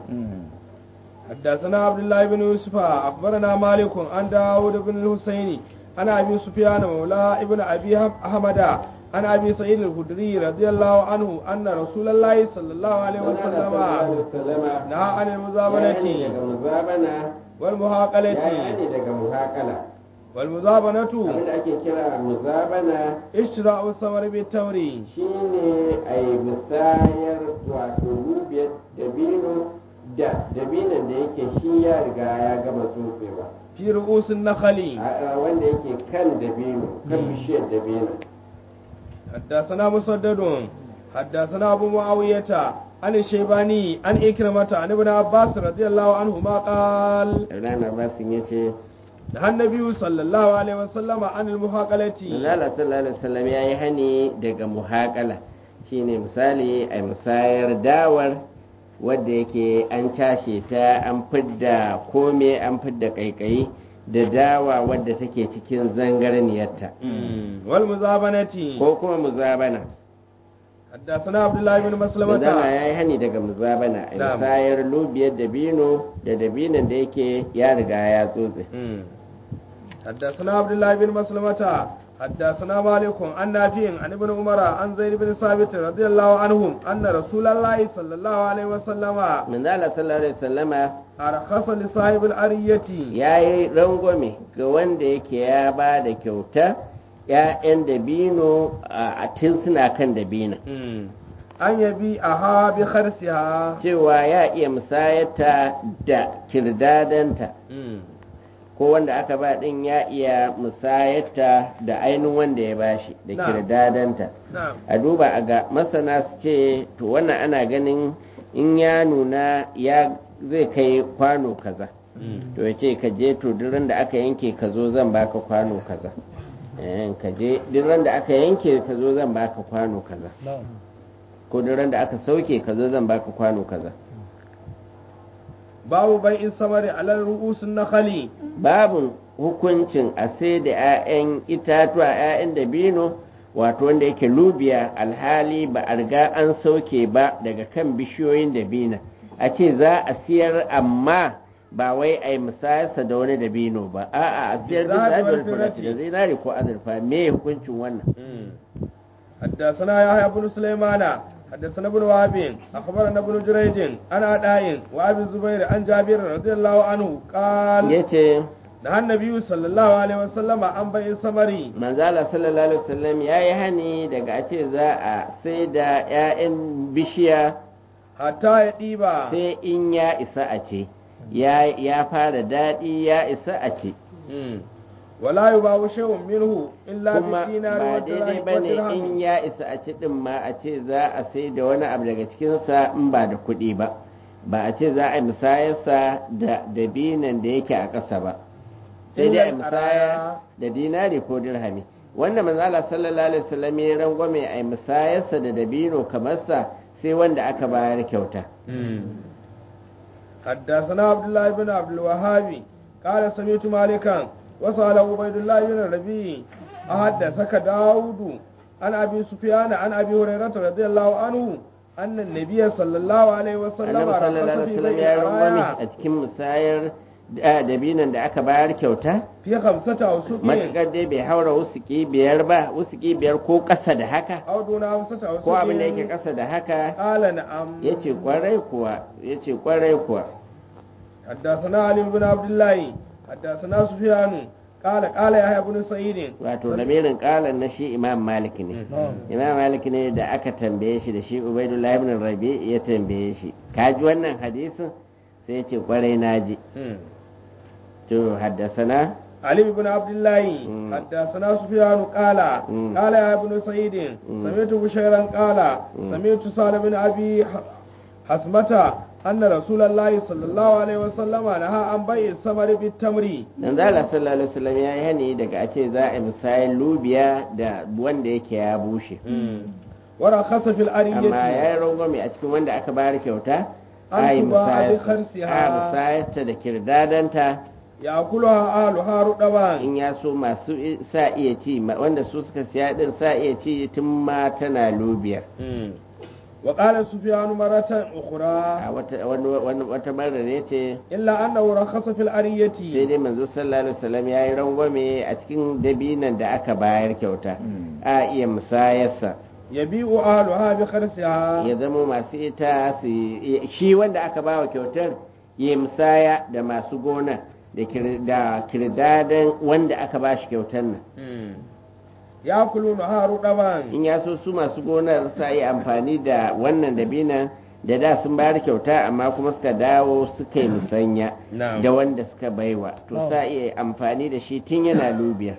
حدثنا عبد الله بن يوسف أخبرنا مالك عن داود بن الحسين عن أبي سفيان مولى ابن أبي أحمد عن أبي سعيد الخدري رضي الله عنه أن رسول الله صلى الله عليه وسلم نهى عن ya المزابنة daga muzabana ya والمحاقلة yani daga muhakala والمزابنة abinda ake kira muzabana اشتراء الثمر بالتمر shine a yi musayar wato rubiyar dabino da dabinon da yake shi ya riga ya gama tsotsewa fi ru'usin nakhali a- a wanda yake kan dabino kan bishiyar dabino حدثنا مسدد حدثنا أبو معاوية عن الشيباني عن إكرمة عن ابن عباس رضي الله عنهما قال Ibrahim Abbas ya ce نهى النبي صلى الله عليه وسلم عن المحاقلة Allah sallallahu alaihi wasallam ya yi hani daga muhaƙala shine misali a musayar dawar wadda yake an cashe ta an fidda kome an fidda kaikayi da dawa wadda take cikin zangarniyarta والمزابنة ko kuma muzabana حدثنا عبد الله بن muzabana مسلمة ya yi hani daga muzabana a Na'am. musayar lubiyar dabino da dabinon da yake ya riga ya tsotse حدثنا عبد الله بن مسلمة حدثنا مالك عن نافع عن ابن عمر عن زيد بن ثابت رضي الله عنهم أن رسول الله صلى الله عليه وسلم manzala sallallahu alaihi wasallama أرخص لصاحب الأرية ya yi rangwame ga wanda yake ya ba da kyauta ‘ya'yan dabino a tun suna kan dabino an yabi a ha bi kharsiha cewa ya iya musayata da kirdadanta ko wanda aka ba ɗin ya iya musayata da ainihin wanda ya bashi da Na'am. kirdadanta na'am a duba a ga masana su ce to wannan ana ganin in ya nuna ya zai kai kwano kaza to ya ce ka je to duk ran da aka yanke ka zo zan baka kwano kaza Eh, ka je duk ran da aka yanke ka zo zan baka kwano kaza ko duk ran da aka sauke ka zo zan baka kwano kaza babu bai in samari alal ru'usun nakhali babin hukuncin a sai da 'ya'yan itatuwa 'ya'yan dabino wato wanda yake lubiya alhali ba a riga an sauke ba daga kan bishiyoyin dabina a ce za a siyar amma ba wai a yi musayarsa da wani dabino ba a'a a siyar da Zinari wal zaɓar furati da firati. zinari ko azurfa me hukuncin wannan حدثنا يحيى بن سليمان حدثنا ابن وهب اخبرنا ابن جريج عن عطاء وابي الزبير عن جابر رضي الله عنه قال ya ce نهى النبي صلى الله عليه وسلم عن بيع الثمر manzala sallallahu alaihi wasallam ya yi hani daga a ce za a sai da 'ya'yan bishiya حتى يطيب sai in ya isa a ce ya ya fara daɗi ya isa a ce ولا يباع شيء منه الا kuma بالدينار ba daidai ba ne in والدرهم ya isa a ci ɗin ma a ce za a sai da wani abu daga cikinsa in ba da kuɗi ba ba a ce za a yi musayarsa da dabinan da yake a ƙasa ba sai dai a yi Illal musaya araya. da dinari ko dirhami wanda manzala sallallahu alaihi wasallam ya rangwame a yi musayarsa da dabino kamar sa sai wanda aka bayar kyauta حدثنا عبد الله بن عبد الوهاب قال سمعت مالكا وسأل عبيد الله بن الربيع أحدثك داود عن أبي سفيان عن أبي هريرة رضي الله عنه أن النبي صلى الله عليه وسلم annabi sallallahu رخص alaihi في wasallam بيع ya rangwame الراية a cikin musayar da- dabinan da aka bayar kyauta في خمسة أوسق matuƙar dai bai haura wusuki biyar ba wusuki biyar ko ƙasa da haka أو دون خمسة أوسق ko abin da yake ƙasa da haka قال نعم ya ce ƙwarai kuwa ya ce ƙwarai kuwa حدثنا علي بن عبد الله حدثنا سفيان قال قال يحيى بن سعيد wato lamirin ƙalan na shi imam malik ne imam malik ne da aka tambaye shi da shi ubaidullahi ibn rabi ya tambaye shi ka ji wannan hadisin sai ya ce ƙwarai na ji مم. to haddasana علي بن عبد الله مم. حدثنا سفيان قال مم. قال يا ابن سعيد مم. سمعت بشيرا قال مم. سمعت سالم بن ابي ح- حسمة أن رسول الله صلى الله عليه وسلم نهى عن بيع الثمر بالتمر dan zala sallallahu alaihi wasallam ya yi hani daga a ce za a yi misayin lubiya da wanda yake ya bushe ورخص في amma ya الأرية yi rangwame a cikin wanda aka bayar kyauta An a yi tuba musayarsa- bi kharsiha. a musayarta da kirdadanta يأكلها أهلها رطبا in ya so masu i- sa iya ci ma- wanda su suka siya din sa iya ci tun ma tana lubiyar وقال سفيان مرة أخرى a wata wani- wani- wata marar ya ce إلا أنه رخص في sai الأرية dai manzo sallallahu alaihi wasallam ya yi rangwame a cikin dabinan da aka bayar kyauta a iya musayarsa يبيع أهلها بخرسها ya zama masu ita su shi wanda aka bawa kyautar ya musaya da masu gona da kir- da kirdadan wanda aka ba shi kyautar nan يأكلونها رطبا in ya so su masu gonar sa yi amfani da wannan dabinan da da sun bayar kyauta amma kuma suka dawo suka yi musanya Na'am. da wanda suka baiwa to sa iya amfani da shi tun yana lubiyar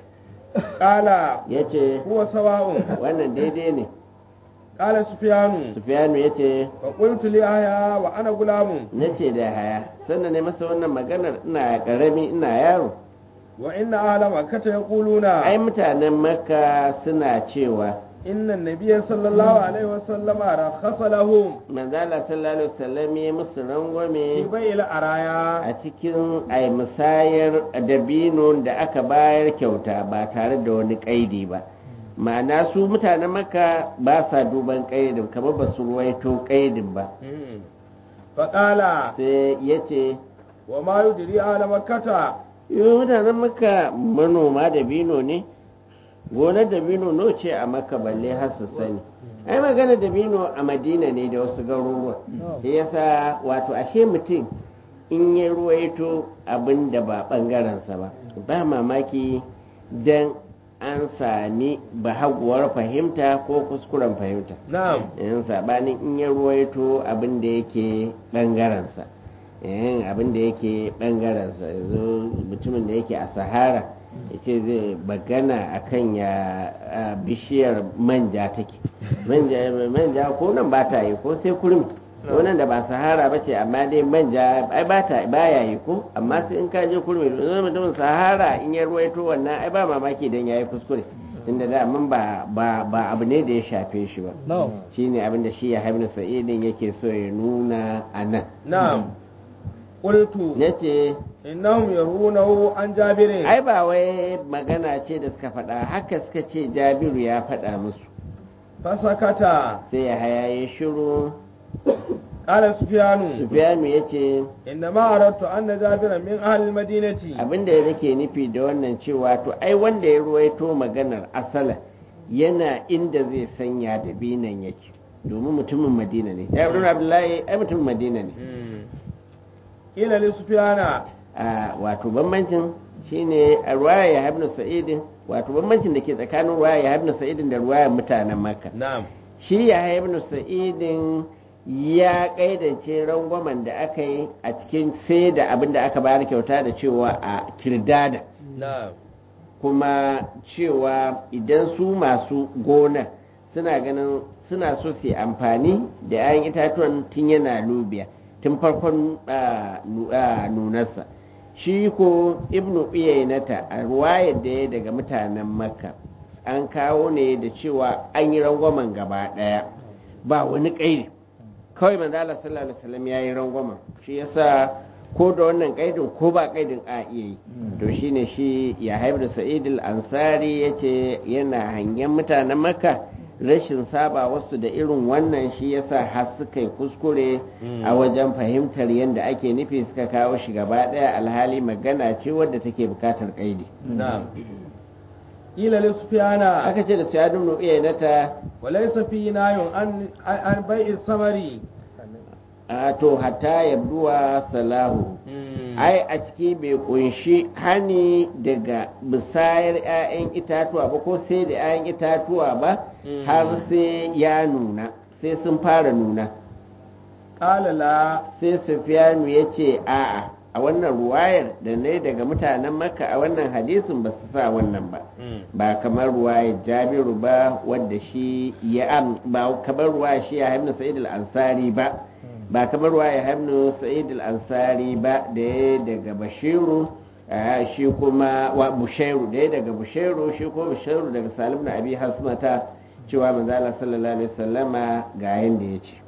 qala ya ce huwa sawa'un wannan daidai ne qala sufyanu sufiyanu ya ce fa qultu li ahya wa ana gulamun na ce da haya sannan ne masa wannan maganar ina karami ina yaro wa inna ahla makkata yaquluna ai mutanen makka suna cewa inna nabiyya sallallahu alaihi wa sallama rakhasa lahum manzala sallallahu alaihi wasallam ya musu fi rangwame bai'il araya a cikin ai musayar dabino da aka bayar kyauta ba tare da wani kaidi ba ma'ana su mutanen makka ba sa duban kaidin kamar ba su ruwaito kaidin ba fa qala sai ya ce wa ma yudri ahla makkata "Yo, mutanen makka manoma dabino ne gonar dabino no ce a makka balle har su sani ai magana dabino a madina ne da wasu garuruwa shi yasa wato ashe mutum in ya ruwaito abin da ba ɓangarensa ba ba mamaki don an sami bahaguwar fahimta ko kuskuren fahimta na'am in sabanin in ya ruwaito abin da yake ɓangarensa yin abin da yake ɓangarensa yanzu mutumin da yake a sahara ya ce zai bagana akan ya a, bishiyar manja take manja manja ko nan ba ta yi ko sai kurmi ko nan da ba sahara ba ce amma dai manja ai ba ta ba ya yi ko amma sai in ka je kurmi yanzu mutumin sahara in ya ruwaito wannan ai ba mamaki dan yayi kuskure inda da mun ba ba ba abu ne da ya shafe shi ba shine abin da shi ya haibnu sa'idin yake so ya nuna a nan na'am qultu nace innahum yarunahu an jabirin ai ba wai magana ce da suka faɗa haka suka ce jabiru ya faɗa musu fasakata sai ya haya ya shiru qala sufyanu sufiyanu ya ce inna ma aradtu anna jabiran min ahli almadinati abinda ya nake nufi da wannan cewa to ai wanda ya ruwaito maganar asala yana inda zai sanya da binan yake domin mutumin madina ne jabiru abdullahi ai mutumin madina ne ila li sufyana a wato bambancin shine a ruwaya ya habnu sa'idin wato bambancin da ke tsakanin ruwaya ya habnu sa'idin da ruwaya mutanen makka na'am shi ya habnu sa'idin ya kaidance rangwamen da aka yi a cikin sai da abin da aka bayar kyauta da cewa a kirdada na'am kuma cewa idan su masu gona suna ganin suna so su yi amfani da 'ya'yan itatuwan tun yana lubiya tun farkon ah, nu- ah, nunarsa shi ko ibnu iyayenata a ruwayar da ya daga mutanen makka an kawo ne da cewa an yi rangwamen gaba ɗaya ba wani ƙairi kawai manzo Allah sallallahu alaihi wasallam ya yi rangwamen shi yasa ko da wannan ƙaidin ko ba ƙaidin a iya yi to shine shi ya haifar sa'id al-ansari yace yana hangen mutanen makka rashin saba wasu da irin wannan shi yasa har suka yi kuskure a wajen fahimtar yadda ake nufi suka kawo shi gaba ɗaya alhali magana ce wadda take bukatar ƙaidi na'am ila li sufyana aka ce da su ya dumnu iya nata wa laysa fi nayun an an bai'i samari a to hatta yabduwa salahu ai a ciki bai kunshi hani daga bisayar 'ya'yan itatuwa ba ko sai da 'ya'yan itatuwa ba har sai ya nuna sai sun fara nuna qala la sai sufiyanu ya ce a'a a wannan ruwayar da ne daga mutanen makka a wannan hadisin ba su sa wannan ba ba kamar ruwayar jabiru ba wadda shi ya am ba kamar ruwayar shi ya haifnu sa'id al-ansari ba ba kamar ruwayar haifnu sa'id al-ansari ba da ya daga bashiru ah, shi kuma wa bushairu da ya daga bushairu shi ko bushairu daga salim na abi hasmata cewa manzo Allah sallallahu alaihi wasallama ga yanda ya ce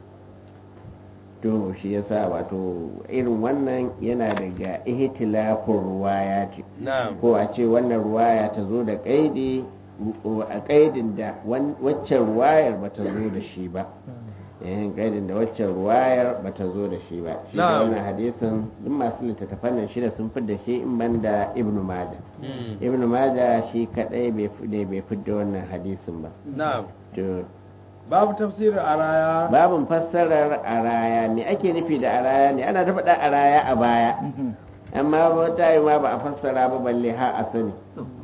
to shi yasa wato irin wannan yana daga ihtilafin ruwaya ce na'am ko a ce wannan ruwaya ta zo da kaidi a kaidin da wan- waccan ruwayar ba ta zo da shi ba yayin kaidin da waccan ruwayar ba ta zo da shi ba shi da Na'am. wannan hadisin duk masu littattafan nan shida sun fi da shi in ban da ibnu maja ibnu maja shi kadai bai fi ne bai fi da wannan hadisin ba na'am to babu tafsirin araya babin fassarar araya me ake nufi da araya ne ana ta faɗa araya a baya amma wata yi ma ba a fassara ba balle ha a sani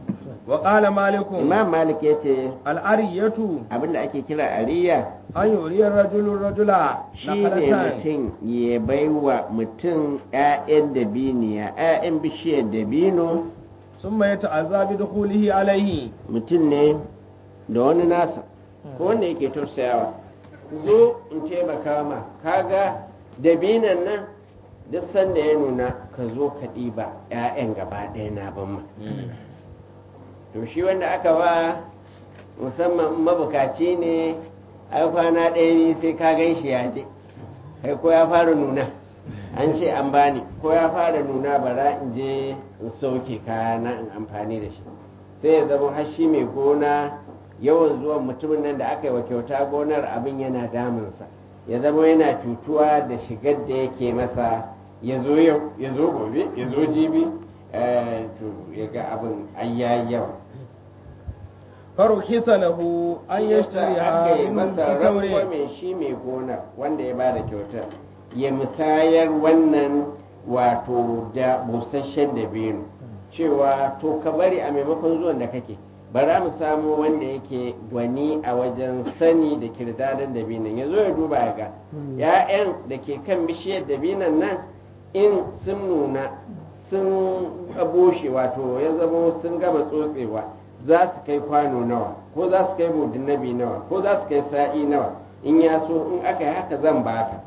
wa qala malikun imam malik ya ce al'ariyatu abinda ake kira ariya an yuriyar rajulun rajula shi ne nakalatan mutum ya baiwa mutum 'ya'yan dabiniya 'ya'yan bishiyar dabino summa yata'azza bi dukhulihi alaihi mutum ne da wani nasa ko wanda yake tausayawa zo in taimaka ma kaga dabinan nan duk sanda ya nuna ka zo ka ɗiba 'ya'yan gaba ɗaya na ban ma to shi wanda aka ba musamman in mabukaci ne ai kwana ɗaya biyu sai ka gan shi ya je kai ko ya fara nuna an ce an bani ko ya fara nuna bara in je in sauke kayana in amfani da shi sai ya zama har shi mai gona yawan zuwan mutumin nan da aka yi wa kyauta gonar abin yana damunsa ya zama yana cutuwa da shigar da yake masa ya zo yau ya zo gobe ya zo jibi eh, to ya ga abin ayyayi yawa farukhisa lahu an yashtariha aka yi min masa tamrin rangwamen shi mai gona wanda ya bada kyautar ya musayar wannan wato da busasshen dabino cewa to ka bari a maimakon zuwan da kake bara mu samu wanda yake gwani a wajen sani da kirdadan dabinan ya zo ya duba ya ga ya'yan da ke kan bishiyar dabinan nan in sun nuna sun bushe wato ya zama sun gama tsotsewa za su kai kwano nawa ko za su kai mudinnabi nawa ko za su kai sa'i nawa in ya so in aka yi haka zan baka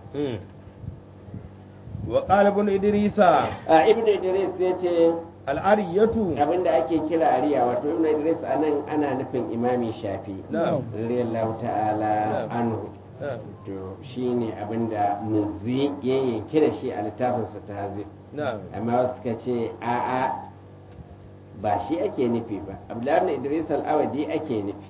wa qala ibn idrisa a ibn idris ya ce al'ariyatu abinda ake kira ariya wato ibn idris a nan ana nufin imami shafi na'am radiyallahu ta'ala Na'am. anhu to shine abinda muzi ya yanke da shi a littafinsa ta hazir na'am amma wasu suka ce a'a ba shi ake nufi ba abdullahi ibn idris al-awadi ake nufi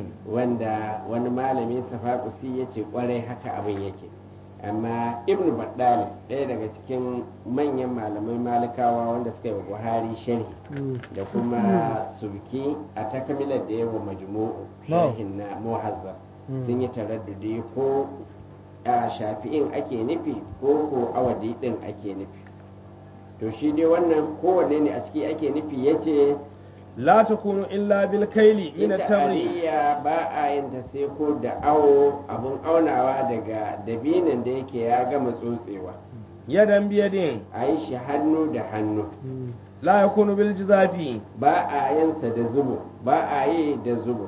wanda wani malami safakusi ya ce kwarai haka abin yake amma ibn baddali ɗaya daga cikin manyan malamai malikawa wanda suka yi wa buhari sharhi da kuma sulki a takamilar da yawa majmu'u sharhin na muhazzab sun yi taraddudi ko a shafi'in ake nufi ko ko awadi ɗin ake nufi to shi dai wannan kowanne ne a ciki ake nufi ya ce la takunu illa bil kaili min ita at-tamri ariya ba a yin ta sai ko da awo abun aunawa daga dabinin da yake ya gama tsotsewa yadan biyadin a yi shi hannu da hannu la yakunu bil jizafi ba a yinsa da zubo ba a yi da zubo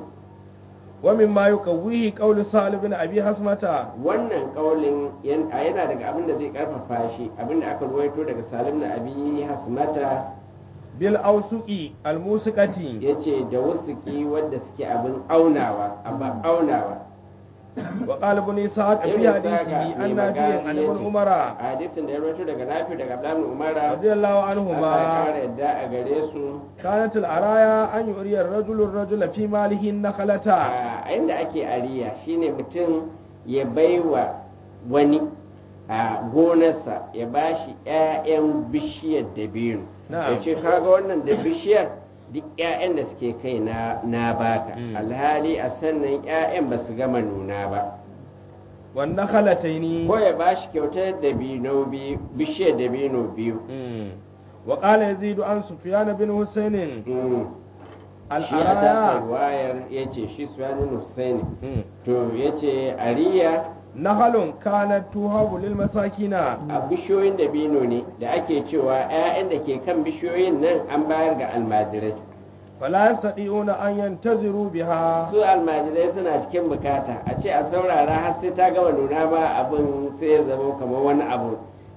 wa mimma yuqawwihi qawlu salih bin abi hasmata wannan kaulin yan- a yana daga abin da zai karfafa shi abin da aka ruwaito daga salim na abi hasmata bil awsuqi al musiqati ya ce da wasuki wanda suke abin aunawa abin aunawa wa qala ibn ishaq fi Ibn Saka hadithihi mai an nafi magana an yace, ibn umara a hadisin da ya rawaito daga nafi daga abdullahi umara radiyallahu Allah ya anhuma kara yadda a gare su kanat al araya an yuriya ar-rajulu ar-rajula fi malihi nakhlata a inda ake ariya shine mutum ya baiwa wani a gonarsa ya bashi 'ya'yan bishiyar dabino Na'am. ya ce kaga wannan da bishiyar duk 'ya'yan da suke kai na, na baka Mm. alhali a sannan 'ya'yan ba su gama nuna ba wan nakhlataini ko ya bashi kyautar dabino biyu bishiyar dabino biyu Mm. wa qala yazid an sufyan bin husayn Mm. al shi a tasa araya wayar ya ce shi suwanin Hussaini Mm. to ya ce ariya nahalun kanat tuhabu lil masakina a bishiyoyin dabino ne da ake cewa 'ya'yan da ke kan bishiyoyin nan an bayar ga almajirai fala yastati'una an yantaziru biha su almajirai suna cikin bukata a ce a saurara har sai ta gama nuna ba abin sai ya zama kamar wani abu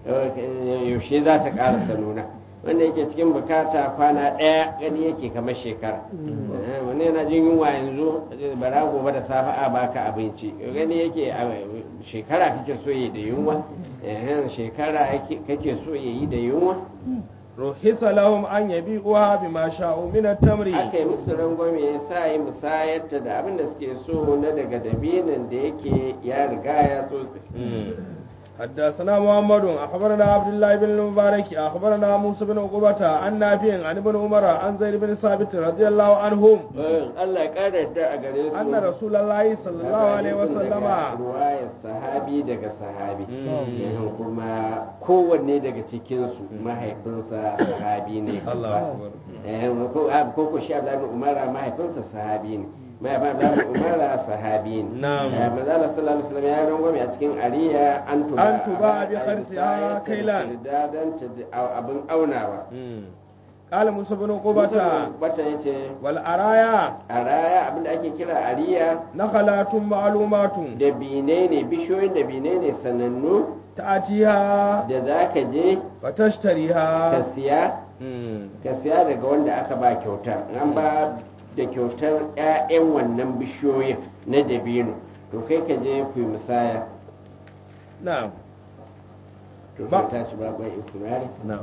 eh, yaushe za ta karasa nuna wanda yake cikin bukata kwana ɗaya gani yake kamar shekara Eh, wani yana jin yunwa yanzu eh, bara gobe da safe a baka abinci gani yake a shekara kake so yi da yunwa Eh, shekara yake- kake so yi da yunwa ruhisa lahum an yabi'uha bima sha'u min at-tamri aka yi musu rangwame ya sa yi musayarta da abin da suke so na daga dabinin da yake ya riga ya tsotse Mm. حدثنا محمد أخبرنا عبد الله بن المبارك أخبرنا موسى بن عقبة عن نافع عن ابن عمر عن زيد بن ثابت رضي الله عنهم Allah ya ƙara yadda a gare su أن رسول الله صلى الله عليه وسلم ruwayar sahabi daga sahabi Mm. Yahan kuma kowanne daga cikinsu mahaifinsa sahabi ne الله أكبر Eh, ko a- ko ko shi Abdullahi bin Umara mahaifinsa sahabi ne mahaifin Abdullahi bin Umara sahabi ne Na'am. Eh, manzo Allah sallallahu alaihi wasallam ya rangwame a cikin ariya an tuba An tuba bi kharsiha kailan. dan ta abin aunawa قال موسى بن عقبة bata yace والأرايا a raya abinda ake kira ariya نخلات معلومات dabine ne bishiyoyin dabine ne sanannu تأتيها da za ka je ka فتشتريها siya ka siya daga wanda aka ba kyauta an ba da kyautar 'ya'yan wannan bishiyoyin na dabino to kai ka je ku yi musaya نعم to Ba- sai tashi ba bai ismari نعم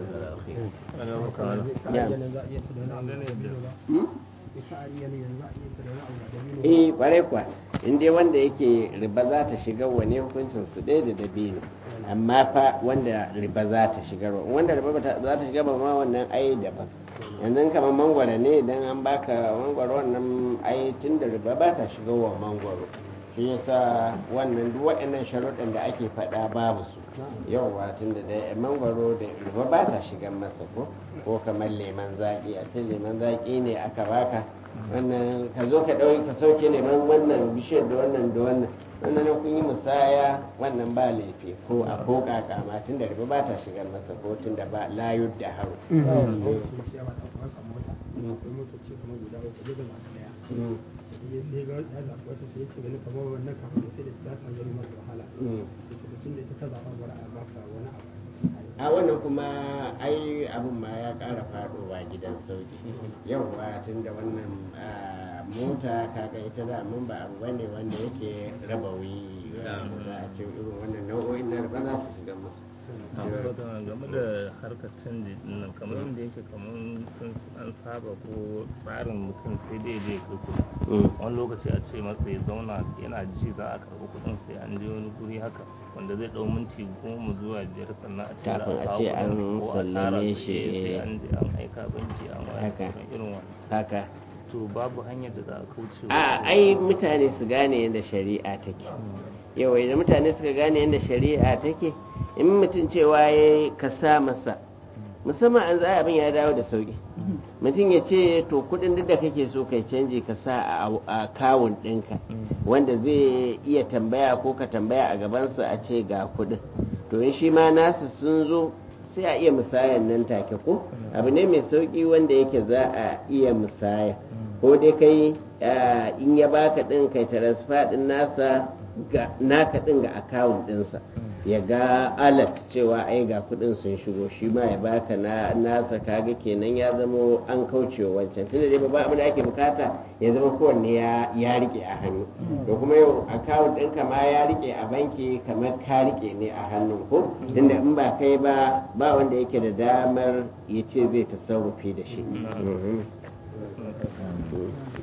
eh kwarai kwa in dai wanda yake riba za ta shiga wane hukuncin su ɗaya da dabino amma fa wanda riba za ta shiga wanda riba ba ta- za ta shiga ba ma wannan ai daban yanzu kamar mangwaro ne idan an baka mangwaro wannan ai tun da riba ba ta shiga wa mangwaro shi yasa wannan duk waɗannan sharuɗin da ake faɗa babu su yauwa tun da dai mangwaro da riba ba ta shiga masa ko ko kamar leman zaƙi a ce leman zaƙi ne aka baka wannan ka zo ka ɗauki ka sauke neman wannan bishiyar da wannan da wannan wannan na kun yi musaya wannan ba laifi ko a ko kaka ma tun da riba ba ta shigar masa ko tun da ba layu da haru a wannan kuma ai abin ma ya ƙara faɗowa gidan sauki yauwa tun da wannan ah, mota kaga ita da mun ba abu bane wanda yake rabawi za a ce irin wannan nau'o'in na riba za su shiga musu game da harkar canji din nan kamar yadda yake kamar sun an saba ko tsarin mutum sai dai je kai kuɗi Mm. wani lokaci a ce masa ya zauna yana ji za a karɓi kuɗin sai an je wani guri haka wanda zai ɗau minti goma zuwa biyar sannan a ce za Kafin a kawo ce kuɗin, an ko a sallame tara su, shi, eh, sai eh. an je an aika banki an waya Haka. irin wani haka to babu hanyar da za a kauce wa a ai mutane su gane yadda shari'a take yau idan mutane suka gane yadda shari'a take in mutum cewa ya ka sa masa musamman an zai abin ya dawo da sauki mutum ya ce to kudin duk da kake so kai canji ka sa a- a kawun ɗinka wanda zai iya tambaya ko ka tambaya a gabansa a ce ga kudin to in shi ma nasu sun zo sai a iya musayan nan take ko abu ne mai sauki wanda yake za a iya musaya ko dai kai ah, in ya baka din kai transfer din nasa ga naka din ga akawun dinsa ya ga alat cewa ai ga kudin sun shigo shi ma ya baka na nasa kaga kenan ya zama an kaucewa wancan tunda dai babban abin da ake bukata ya zama kowanne ya ya rike a hannu to kuma yau akawun ɗinka ma ya rike a banki kamar ka rike ne a hannun ko tunda in ba kai ba ba wanda yake da damar ya ce zai tasarrufi da shi Mhm.